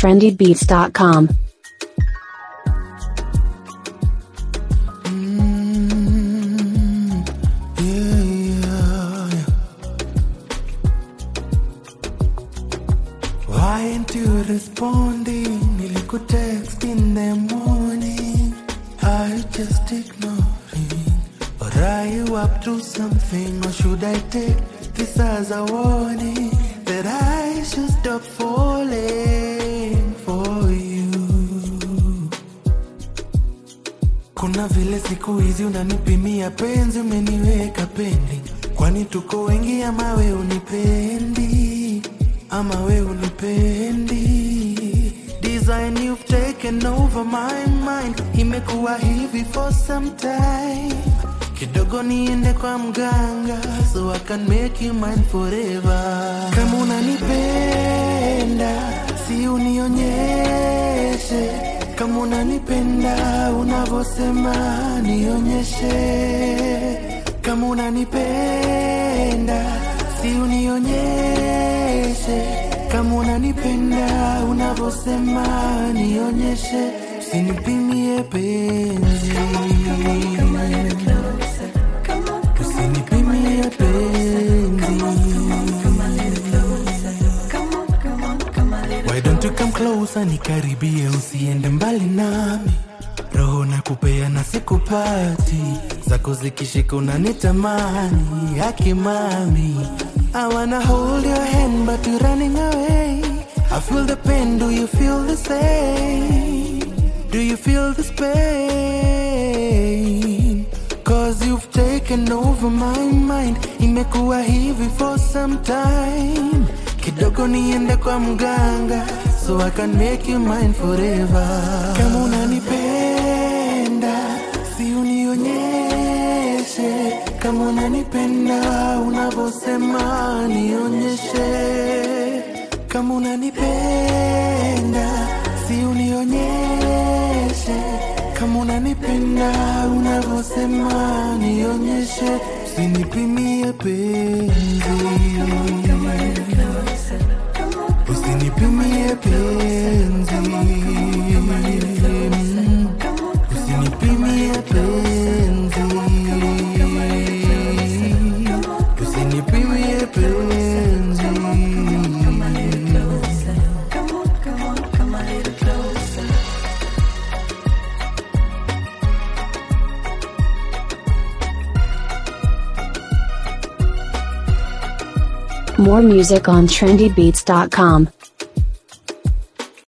trendybeats.com. Why ain't you responding? Nilikutext in the morning. Are you just ignoring? Or are you up to something? Or should I take this as a warning that I should stop falling for you? Kuna vile siku hizi unanipimia penzi, umeniweka pending. Kwani tuko wengi ama we unipendi? Ama we unipendi? Design you've taken over my mind, imekuwa hivi for some time. Kidogo niende kwa mganga so I can make you mine forever. Kama unanipenda si unionyeshe kama unanipenda unavyosema nionyeshe kama unanipenda si unionyeshe kama unanipenda unavyosema nionyeshe usinipimie penzi usinipimie penzi Why don't you come closer nikaribie usiende mbali nami roho na kupea na sikupati zako zikishika unanitamani akimami I wanna hold your hand but you running away I feel the pain do you feel the same Do you feel this pain Cause you've taken over my mind Imekuwa hivi for some time Kidogo niende kwa mganga So I can make you mine forever Kama unanipenda Si unionyeshe Kama unanipenda Unavyosema nionyeshe Kama unanipenda Si unionyeshe Kama unanipenda Unavyosema nionyeshe Usinipimie penzi Usinipimie penzi Usinipimie penzi Usinipimie penzi More music on trendybeats.com.